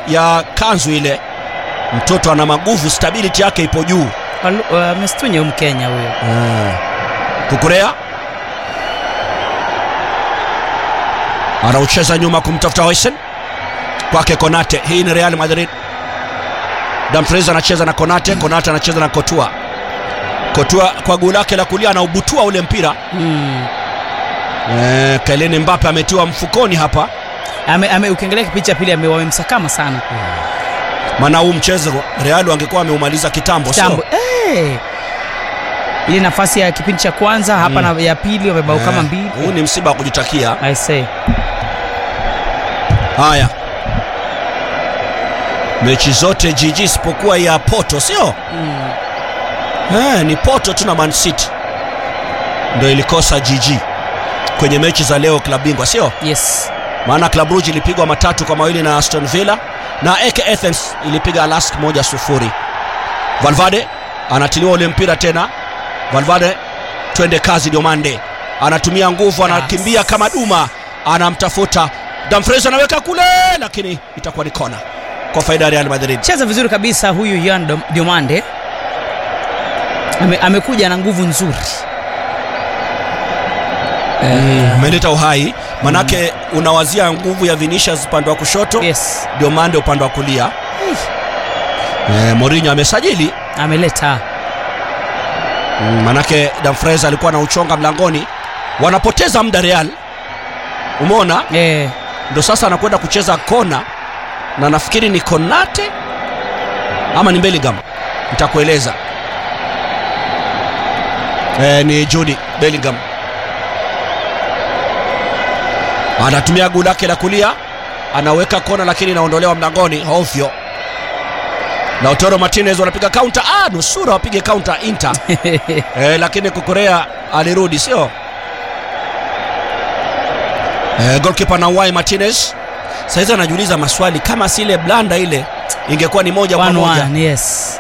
ya kanzu ile mtoto ana maguvu stability yake ipo juu Walu- wa- Amestunya huyu Mkenya huyo. kukurea anaucheza nyuma kumtafuta Hoisen kwake Konate. Hii ni Real Madrid. Dumfries anacheza na Konate, Konate anacheza na Kotua. Kotua kwa guu lake la kulia anaubutua ule mpira Mm. eh, Kylian Mbappe ametiwa mfukoni hapa, Ame, ame, ukiangalia kipindi cha pili ame- wamemsakama sana maana huu mchezo Real wangekuwa wameumaliza kitambo, sio? Tambo. Eh. Ile nafasi ya kipindi cha kwanza hapa na ya pili wamebao kama Eh, mbili. Huu ni msiba wa kujitakia. I say. Haya, mechi zote jiji isipokuwa ya Porto, sio? Mm. Eh, ni Porto tu na Man City ndio ilikosa jiji kwenye mechi za leo klabu bingwa, sio? Yes. Maana Club Brugge ilipigwa matatu kwa mawili na Aston Villa na AEK Athens ilipiga Lask moja sufuri. Valverde anatiliwa ule mpira tena. Valverde, twende kazi Diomande, anatumia nguvu, anakimbia kama duma, anamtafuta Dumfries, anaweka kule, lakini itakuwa ni kona kwa faida ya Real Madrid. Cheza vizuri kabisa huyu Yan Dom- Diomande. Ame, amekuja na nguvu nzuri. Eh, Umeleta uhai, manake unawazia nguvu ya Vinicius upande wa kushoto yes. Diomande upande wa kulia. Eh, Mourinho amesajili Ameleta. Mm, manake Dumfries alikuwa na uchonga mlangoni, wanapoteza muda Real. Umeona, Eh, ndo sasa anakwenda kucheza kona, na nafikiri ni Konate ama ni Bellingham, nitakueleza. Eh, ni Jude Bellingham anatumia guu lake la kulia, anaweka kona, lakini inaondolewa mlangoni ovyo. Lautaro Martinez wanapiga counter. Ah, nusura wapige counter Inter eh, lakini Kukurea alirudi sio? Eh, goalkeeper Nawai Martinez saizi anajiuliza maswali kama si ile blanda ile ingekuwa ni moja kwa one moja. one, yes.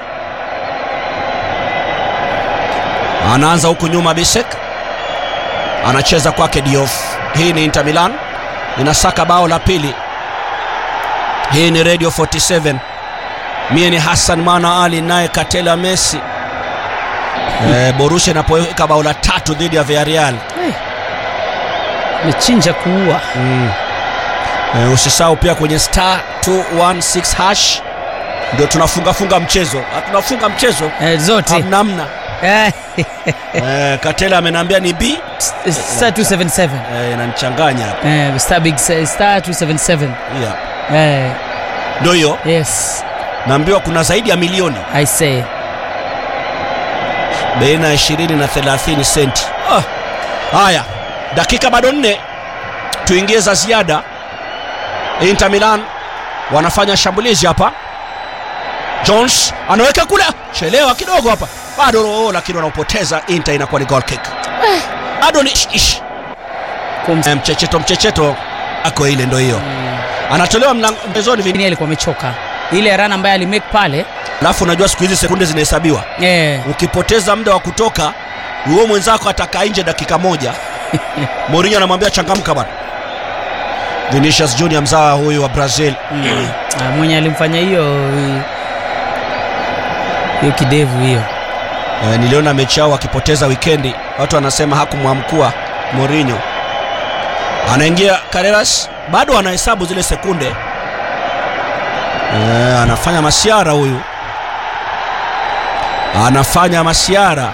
Anaanza huku nyuma Bisek anacheza kwake Diouf. Hii ni Inter Milan inasaka bao la pili. Hii ni Radio 47. Mie ni Hassan Mwana Ali naye Katela Messi. Eh, Borussia inapoweka bao la tatu dhidi ya Villarreal. Mechinja kuua. Mm. Eh, usisahau pia kwenye star 216 hash ndio tunafunga funga mchezo. Ah, Tunafunga mchezo Eh, zote. namna. Eh, Eh, Katela amenambia ni B star 277. eh, inanichanganya hapa. Eh, star big star 277. Yeah. Eh, Ndio hiyo yes. naambiwa kuna zaidi ya milioni I say. baina ya 20 na 30 senti. Ah. Haya, dakika bado nne tuingie za ziada. Inter Milan wanafanya shambulizi hapa. Jones anaweka kule, chelewa kidogo hapa, bado roho, lakini wanaopoteza. Inter inakuwa ni goal kick. Bado ni ish, ish. Kum- Eh, mchecheto mchecheto ako ile, ndo hiyo anatolewa mlang- mchezoni vini. Lakini alikuwa amechoka. Ile run ambayo alimake pale. Alafu unajua siku hizi sekunde zinahesabiwa Eh, ukipoteza muda wa kutoka huo mwenzako atakaa nje dakika moja Mourinho anamwambia changamka bana Vinicius Junior mzawa huyu wa Brazil mm. Ah, mwenye alimfanya hiyo hiyo kidevu hiyo. e, niliona mechi yao wakipoteza wikendi watu wanasema hakumwamkua Mourinho anaingia Carreras bado anahesabu zile sekunde e, anafanya masiara huyu anafanya masiara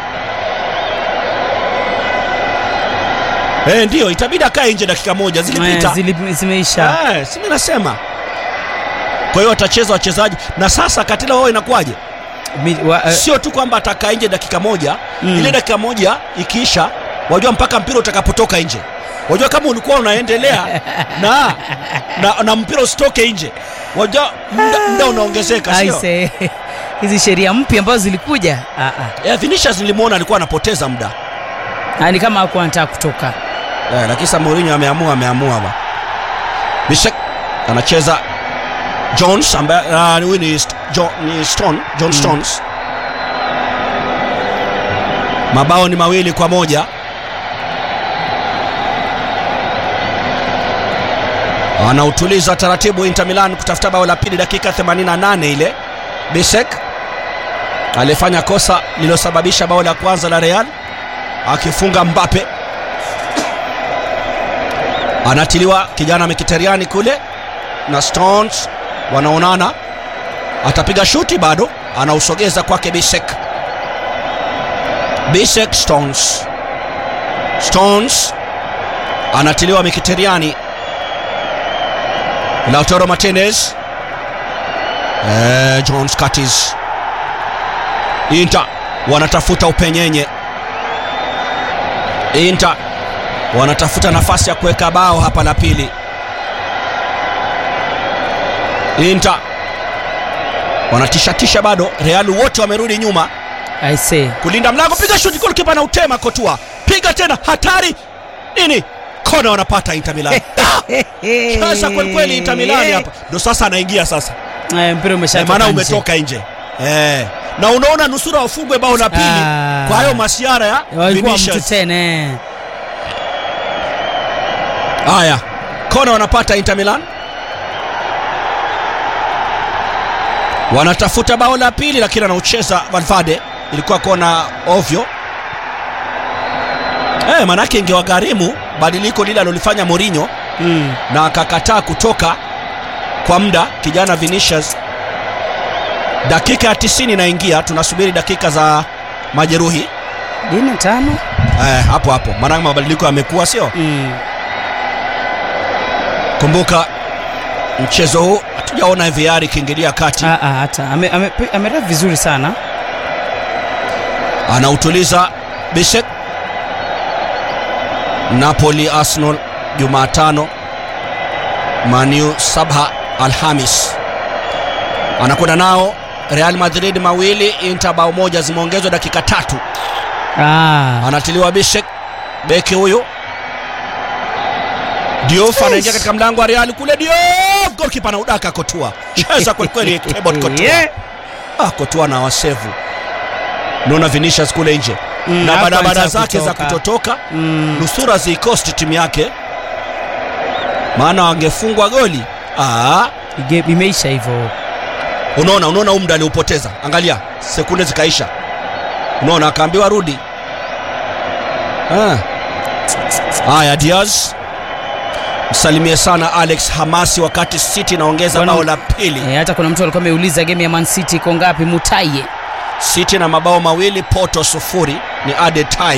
e, ndio itabidi akae nje dakika moja zilipita Eh, zili- zimeisha. Eh, si mimi nasema. Kwa hiyo watacheza wachezaji na sasa Katila wao inakuwaje? Mi- wa- eh, Sio tu kwamba atakaa nje dakika moja, Mm. ile dakika moja ikiisha, wajua mpaka mpira utakapotoka nje. Wajua kama ulikuwa unaendelea na, na, na mpira usitoke nje, wajua muda, muda unaongezeka, I sio? say. Hizi sheria mpya ambazo zilikuja. Ah ah. Eh, Vinicius nilimwona alikuwa anapoteza muda. Ah, ni kama hakuwa anataka kutoka. Eh, lakini sasa Mourinho ameamua ameamua ba. Bishek anacheza Jones ambaye ah, huyu ni, St- Jo- ni Stone, John Stones. Mabao ni mawili kwa moja. anautuliza taratibu Inter Milan kutafuta bao la pili dakika 88 ile. Bisek alifanya kosa lililosababisha bao la kwanza la Real akifunga Mbappe. Anatiliwa kijana Mkhitaryan kule na Stones wanaonana, atapiga shuti bado, anausogeza kwake Bisek. Bisek Stones, Stones anatiliwa Mkhitaryan Lautaro Martinez eh, Jones Curtis Inter wanatafuta upenyenye. Inter wanatafuta nafasi ya kuweka bao hapa la pili. Inter wanatishatisha bado, Real wote wamerudi nyuma I say. kulinda mlango. Piga shuti, golikipa na utema Kotua, piga tena, hatari nini, kona wanapata Inter Milan. Sasa kweli kweli Inter Milan hapa ndo sasa anaingia sasa Eh, mpira Eh, umeshatoka maana nje. umetoka nje eh. Na unaona nusura wafungwe bao la pili Ah. kwa hayo masiara ya Walikuwa mtu Vinicius. tena. eh. Haya, kona wanapata Inter Milan, wanatafuta bao la pili, lakini anaucheza Valverde. Ilikuwa kona ovyo eh, manake ingewagharimu badiliko lile alilofanya Mourinho Mm. na akakataa kutoka kwa muda kijana Vinicius. Dakika ya 90 inaingia, tunasubiri dakika za majeruhi Dina tano. eh, hapo hapo, maana mabadiliko yamekuwa sio Mm. Kumbuka mchezo huu hatujaona VAR ikiingilia kati. Ah, ah, hata ame, ame, ameref vizuri sana. Anautuliza Bisek. Napoli Arsenal Jumatano, Manu Sabha Alhamis. Anakwenda nao Real Madrid mawili, Inter bao moja, zimeongezwa dakika tatu. Ah. Anatiliwa Bisek, beki huyu Diouf anaingia katika mlango wa Real kule. Diouf, goalkeeper anaudaka Kotua, cheza kwelikweli Thibaut Courtois. Yeah. Ah, Kotua na wasevu. Naona Vinicius kule nje Mm, na hapo barabara anataka zake za kutoka. kutotoka Mm. nusura ziikosti timu yake, maana wangefungwa goli. Ah, Ige- Imeisha hivyo. unaona unaona huu muda aliupoteza, angalia sekunde zikaisha, unaona akaambiwa rudi. Ah. Haya, Diaz msalimie sana Alex Hamasi wakati City inaongeza Bwana- bao la pili. Eh, hata kuna mtu alikuwa ameuliza game ya Man City iko ngapi Mutaye. City na mabao mawili, Porto sufuri, ni added time.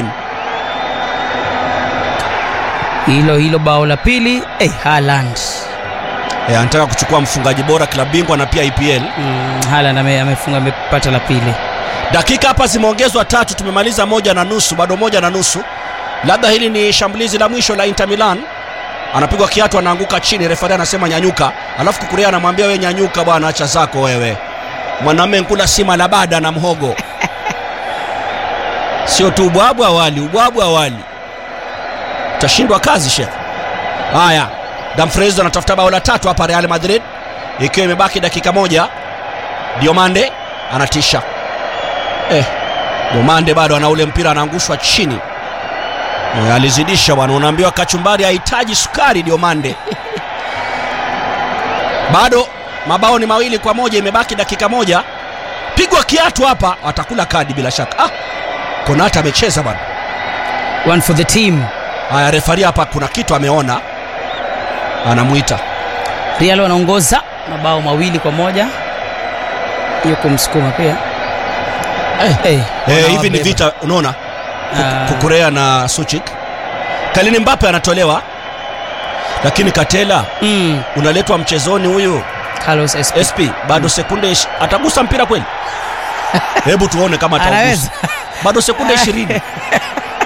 Hilo hilo bao la pili, eh, Haaland. E, anataka kuchukua mfungaji bora klabu bingwa na pia EPL. Mm, Haaland ame, amefunga amepata la pili. Dakika hapa zimeongezwa tatu, tumemaliza moja na nusu, bado moja na nusu. Labda hili ni shambulizi la mwisho la Inter Milan. Anapigwa kiatu, anaanguka chini, refari anasema nyanyuka, alafu Kukurea anamwambia we nyanyuka bwana, acha zako wewe, mwanamume nkula sima la bada na mhogo sio tu ubwabu awali, ubwabu awali, utashindwa kazi shekhe. Haya, Dumfries anatafuta bao la tatu hapa Real Madrid, ikiwa imebaki dakika moja. Diomande anatisha eh, Diomande bado ana ule mpira, anaangushwa chini eh, alizidisha bwana, unaambiwa kachumbari hahitaji sukari. Diomande bado mabao ni mawili kwa moja, imebaki dakika moja. Pigwa kiatu hapa, atakula kadi bila shaka. Ah, Konata amecheza bwana. One for the team. Haya, refari hapa kuna kitu ameona, anamwita Real wanaongoza mabao mawili kwa moja. Hiyo kumsukuma pia. Eh. Eh, eh, hivi ni wanawabeba. vita, unaona Ah. Kukurea na Suchik. Kalini Mbappe anatolewa, lakini Katela Mm, unaletwa mchezoni huyu Carlos Esp. SP bado sekunde ish- atagusa mpira kweli? Hebu tuone kama atagusa. Anaweza. Bado sekunde ishirini